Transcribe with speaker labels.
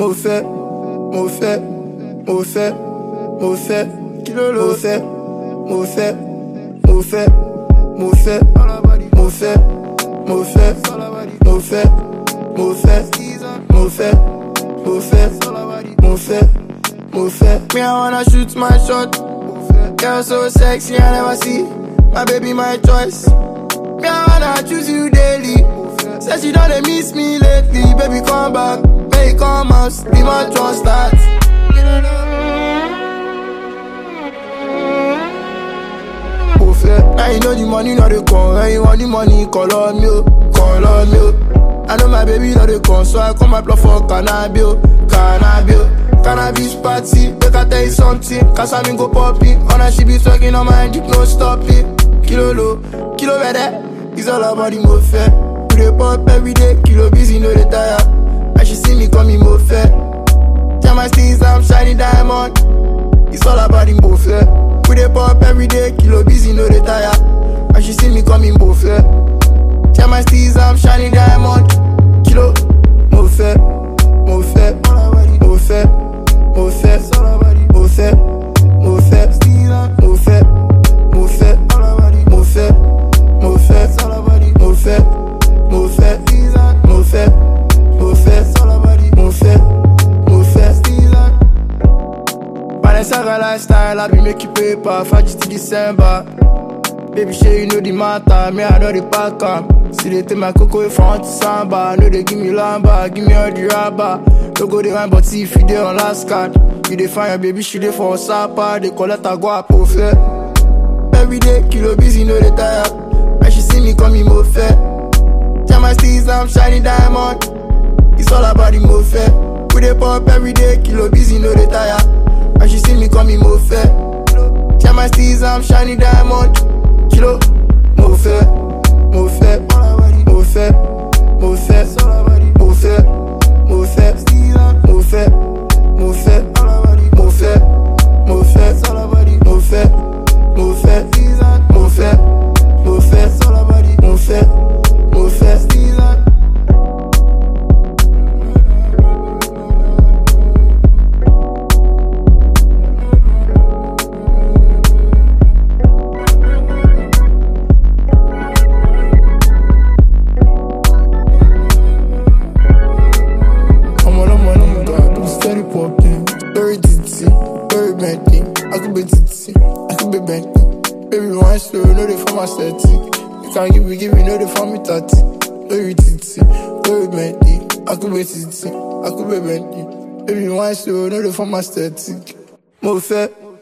Speaker 1: mo fẹ́ mo fẹ́ mo fẹ́ mo fẹ́ kí ló ló fẹ́ mo fẹ́ mo fẹ́ mo fẹ́ mo fẹ́ mo fẹ́ mo fẹ́ mo fẹ́ mo fẹ́ mo fẹ́ mo fẹ́ mo fẹ́. Me I wanna shoot my shot. Girl so sexy I never see. My baby my choice. Me I wanna choose you daily. Say she don't dey miss me lately. Baby come back, baby come out. Be my trust start. Mo fẹ́. Now you know the money no dey come. When you want the money, call on me, oh, call on me. oh. I know my baby no dey come, so I come apply for cannabis, oh, cannabis. oh. Cannabis party, make I tell you something. Cause I mean go popping. On her she be talking on my dick, no stopping. Kilo low, kilo better. It's all about the mo fair. We dey pop every day, kilo busy, no dey tire. And she see me call me mo fair. Tell my steez I'm shining diamond. It's all about the mo fair. We dey pop every day, kilo busy, no dey tire. And she see me call me mo fair. Tell my steez I'm shining diamond. Kilo, mo fair, mo fair, mo fair, mo fair, mo fair, mo fair, mo fair, mo fair, mo fair, mo fair, mo fair, mo fair, mo fair, mo fair, mo fair, mo fair. Balenciaga lifestyle, I be making paper, Faji to December. Baby, sure you know the matter, me I know the pack am. See they take my cocoa if I want to samba, no they give me lamba, give me all the rubber. No go the wine, but see if you dey on last card. You dey find your baby, she dey for sapa, they collect her go up fair. Every day, kilo busy, no they tire. When she see me, call me mo fair. Tell my steez I'm shining diamond. It's all about the mo fair. We dey pop every day, kilo busy, no dey tire. And she see me call me mo fair. Tell my steez I'm shining diamond. Kilo, mo fair, mo fair, mo fair, mo fair, mo fair, mo fair, mo fair, mo fair, mo fair, mo fair, mo fair, mo fair, mo fair, mo fair, mo fair, mo fair. I'm on, I'm on, I'm on God, I'm steady popping. Very ditty, very bendy. I could be ditty, I could be bendy. Baby, one slow, no they for my static. You can't give me, give me, no they for me tatty. Very ditty, very bendy. I could be ditty, I could be bendy. Baby, one slow, no they for my static. Mo fẹ́,